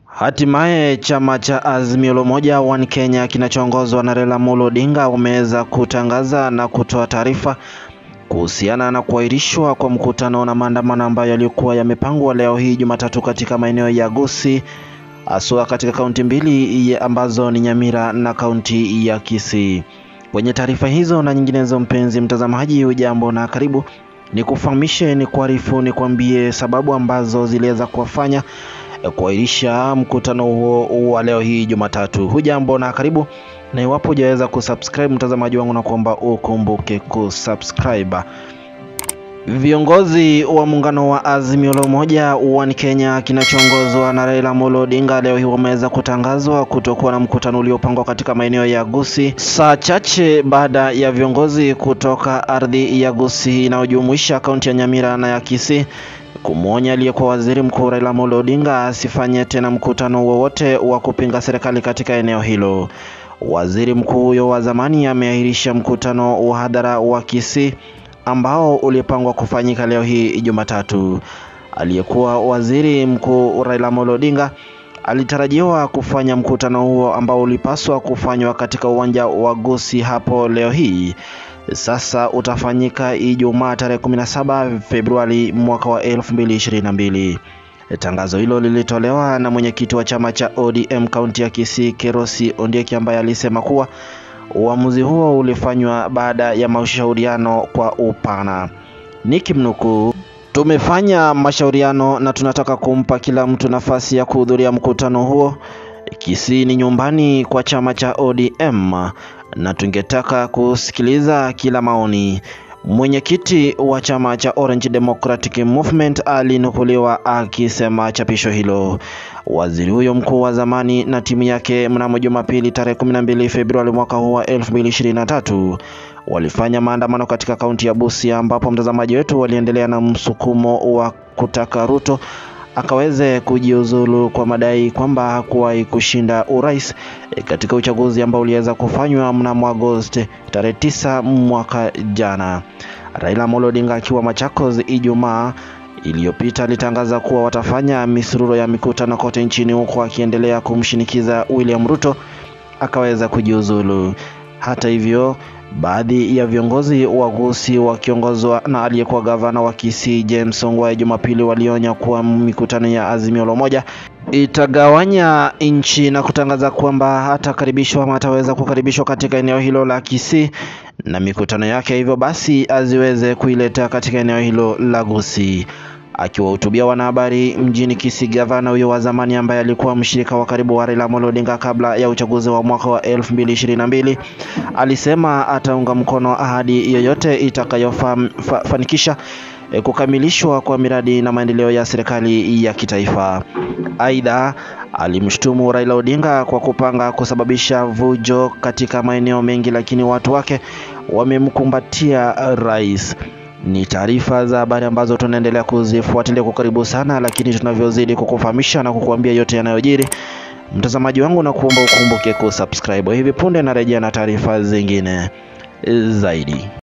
Hatimaye chama cha Azimio la Umoja One Kenya kinachoongozwa na Raila Amolo Odinga wameweza kutangaza na kutoa taarifa kuhusiana na kuahirishwa kwa mkutano na maandamano ambayo yalikuwa yamepangwa leo hii Jumatatu katika maeneo ya Gusii haswa katika kaunti mbili ambazo ni Nyamira na kaunti ya Kisii. Kwenye taarifa hizo na nyinginezo, mpenzi mtazamaji, hujambo na karibu. Ni kufahamishe, ni kuarifu, ni kuambie sababu ambazo ziliweza kuwafanya kuahirisha mkutano huo wa leo hii Jumatatu. Hujambo na karibu, na iwapo hujaweza kusubscribe mtazamaji wangu, na kuomba ukumbuke kusubscribe. Viongozi wa muungano wa Azimio la Umoja One Kenya kinachoongozwa na Raila Amolo Odinga leo hii wameweza kutangazwa kutokuwa na mkutano uliopangwa katika maeneo ya Gusii, saa chache baada ya viongozi kutoka ardhi ya Gusii inayojumuisha kaunti ya Nyamira na ya Kisii kumwonya aliyekuwa waziri mkuu Raila Amolo Odinga asifanye tena mkutano wowote wa kupinga serikali katika eneo hilo. Waziri mkuu huyo wa zamani ameahirisha mkutano wa hadhara wa Kisii ambao ulipangwa kufanyika leo hii Jumatatu. Aliyekuwa waziri mkuu Raila Amolo Odinga alitarajiwa kufanya mkutano huo ambao ulipaswa kufanywa katika uwanja wa Gusii hapo leo hii sasa utafanyika Ijumaa tarehe 17 Februari mwaka wa 2022. Tangazo hilo lilitolewa na mwenyekiti wa chama cha ODM kaunti ya Kisii Kerosi Ondieki ambaye alisema kuwa uamuzi huo ulifanywa baada ya mashauriano kwa upana. Nikimnukuu, tumefanya mashauriano na tunataka kumpa kila mtu nafasi ya kuhudhuria mkutano huo. Kisii ni nyumbani kwa chama cha ODM na tungetaka kusikiliza kila maoni. Mwenyekiti wa chama cha Orange Democratic Movement alinukuliwa akisema chapisho hilo. Waziri huyo mkuu wa zamani na timu yake mnamo Jumapili tarehe 12 Februari mwaka huu wa 2023 walifanya maandamano katika kaunti ya Busia, ambapo mtazamaji wetu waliendelea na msukumo wa kutaka Ruto akaweze kujiuzulu kwa madai kwamba hakuwahi kushinda urais katika uchaguzi ambao uliweza kufanywa mnamo Agosti tarehe tisa mwaka jana. Raila Amolo Odinga akiwa Machakos Ijumaa iliyopita alitangaza kuwa watafanya misururo ya mikutano kote nchini huko akiendelea kumshinikiza William Ruto akaweza kujiuzulu. Hata hivyo baadhi ya viongozi wa Gusii wakiongozwa na aliyekuwa gavana wa Kisii James Ongwae Jumapili walionya kuwa mikutano ya Azimio la Umoja itagawanya nchi na kutangaza kwamba hatakaribishwa ama hataweza kukaribishwa katika eneo hilo la Kisii na mikutano yake, hivyo basi aziweze kuileta katika eneo hilo la Gusii. Akiwahutubia wanahabari mjini Kisii, gavana huyo wa zamani ambaye alikuwa mshirika wa karibu wa Raila Amolo Odinga kabla ya uchaguzi wa mwaka wa 2022 alisema ataunga mkono ahadi yoyote itakayofanikisha fa, kukamilishwa kwa miradi na maendeleo ya serikali ya kitaifa. Aidha, alimshutumu Raila Odinga kwa kupanga kusababisha vujo katika maeneo mengi, lakini watu wake wamemkumbatia rais. Ni taarifa za habari ambazo tunaendelea kuzifuatilia kwa karibu sana, lakini tunavyozidi kukufahamisha na kukuambia yote yanayojiri, mtazamaji wangu, na kuomba ukumbuke kusubscribe. Hivi punde narejea na taarifa zingine zaidi.